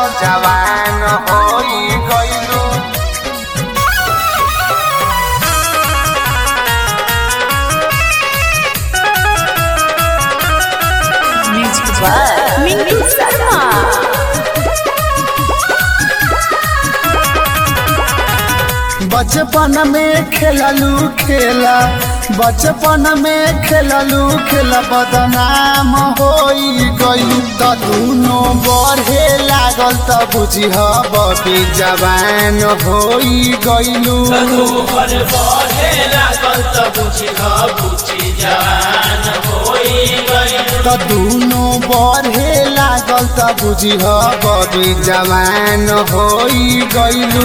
लागल जवान होई गइलू म्यूजिक बाय मिंटू शर्मा बचपन में खेललू खेला बचपन में खेललू खेला बदनाम होई गई त दुनो बढ़े लागल त बुझिह बबी जवान होई गइलू तोहर बढ़े लागल त बुझिह बुझि जवान होई गइल त दुनो बढ़े लागल त बुझिह बबी जवान होई गइलू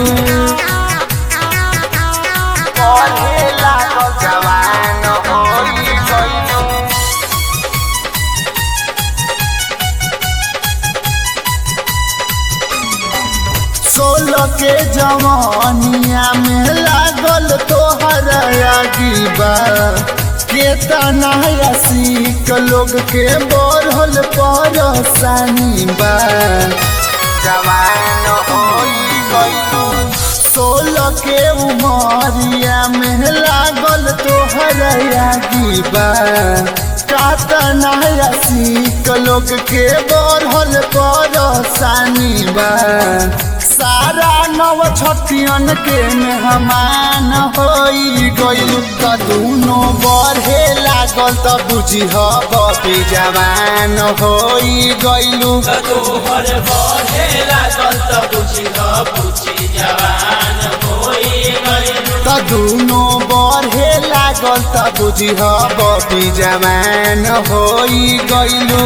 बढ़े लागल जवान होई गइलू सोलह के जवानिया में लागल तोहर अगीबा केतना सीख लोग के बढ़ल परसानी बा जवान होई गइलू सोलह के उमरिया में लागल तोहर अगीबा कातना सीख लोग के बढ़ल परसानी बा सारा नव छठियन के मेहमान होई गइलू त दुनो बढ़े लागल त बुझिह बबी जवान होई गइलू तोहर बढ़े लागल त बुझिह बुझि जवान होई गइल त दुनो बढ़े लागल त बुझिह बबी जवान होई गइलू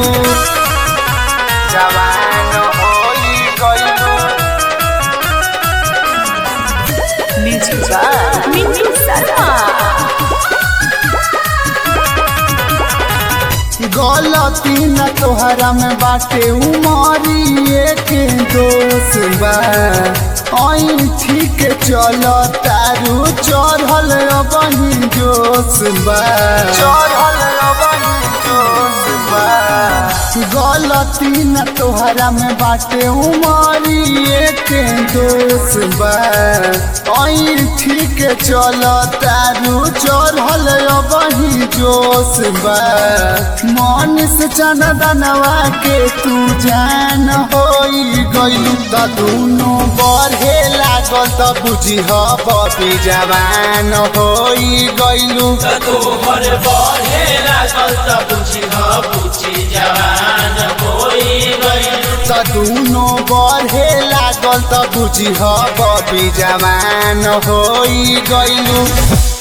जवान होई गइलू म्यूजिक बाय मिंटू शर्मा गलती न तोहरा में बाटे उमरिए के दोष बा ऐ ठीक चल तारू चढ़ल अबही जोश बा चढ़ल अबही जोश बा गलती न तोहरा में बाटे उमरिए के दोष बा ऐ ठीक चल तारू चढ़ल अबही जोश बा मन से चंदनवा के तू जान होई गइलू त दुनो बढ़े लागल त बुझिह बबी जवान होई गइलू तोहर बढ़े लागल त बुझिह बुझि जवान होई गइल त दुनो बढ़े लागल त बुझिह बबी जवान होई गइलू